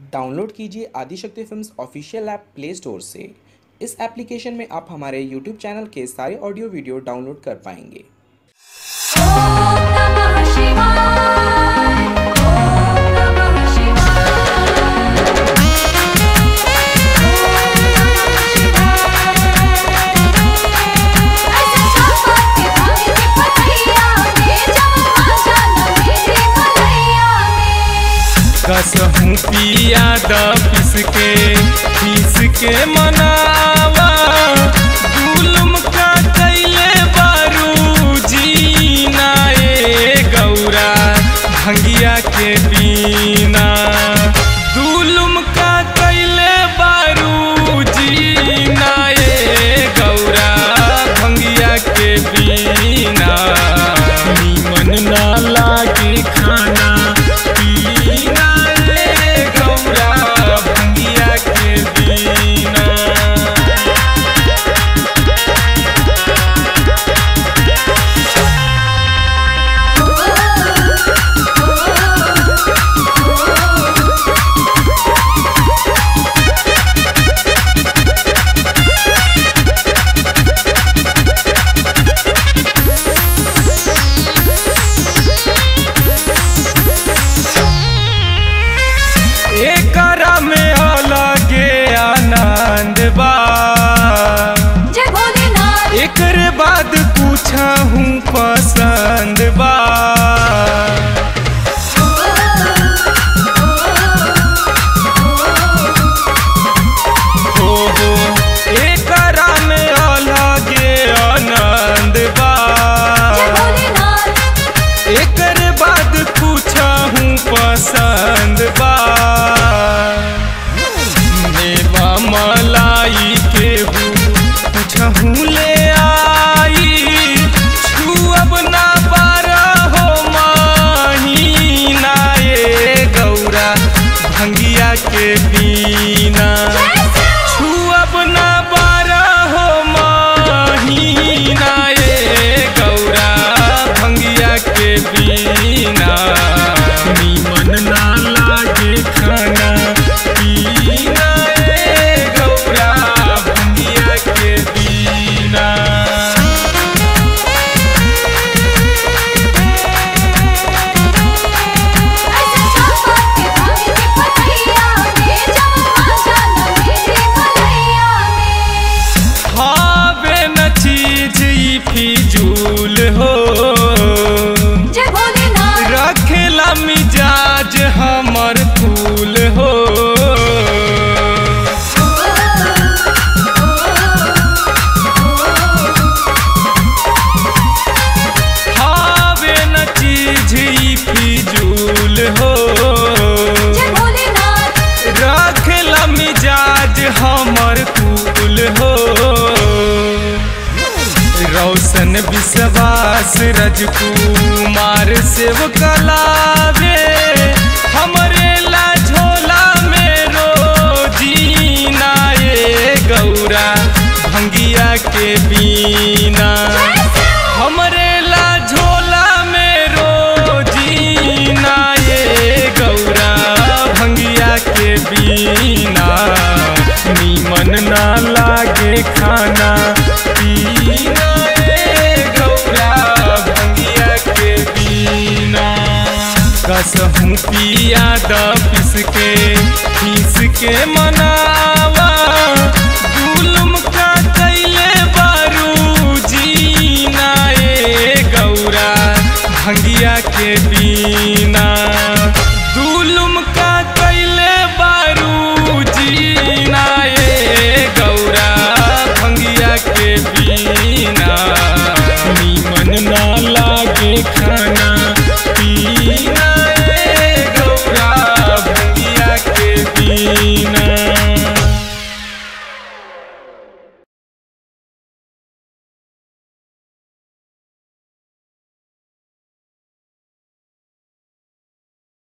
download कीजिए Adishakti films official app play store से इस एप्लीकेशन में आप हमारे यूट्यूब चैनल के सारे ऑडियो वीडियो डाउनलोड कर पाएंगे ॐ नमः शिवाय ॐ नमः शिवाय ऐसे संपत के भाग्य के पतैया में जमा जाना मेरे भलैया में कसहूँ पिया द पिस के पीस के मनावा जुलुम का कैले बारू जीना ए गौरा भंगिया के बीना जुलुम का कैले बारू जीना ए गौरा भंगिया के बीना नीमन ना लागे खाना पीना रे गौरा भंगिया के बीना एकरा में अलगे आनंद बा जय भोलेनाथ एकर बाद पूछहूँ पसंद बा हो हो एकरा में अलगे आनंद बा जय भोलेनाथ एकर बाद पूछहूँ पसंद बा मेवा मलाई के पूछहूँ ले आई छुअब ना बारह हो महीना ए गौरा भंगिया के बीना छुअब ना बारह हो महीना ए गौरा भंगिया के बीना नीमन ना लागे खाना पीना ए गौरा भंगिया के बीना ऐसे संपत के भाग्य के पतैया में जमा जाना मेरे भलैया में हावे न चीज ई फिजूल हो जय भोलेनाथ रखेला मिजाज हमर फूल हो हावे न चीज ई फिजूल हो जय भोलेनाथ रखेला मिजाज हमर फूल हो रोशन विश्वास रजकुमार सेव कलावे हमरे ला झोला में रोजीना ए गौरा भंगिया के बीना हमरे ला झोला में रोजीना ए गौरा भंगिया के बीना नीमन ना लागे खाना पीना ए गौरा भंगिया के बीना कसहूँ पिया द पिस के पीस के मनावा जुलुम का कैले बारू जीना ए गौरा भंगिया के बीना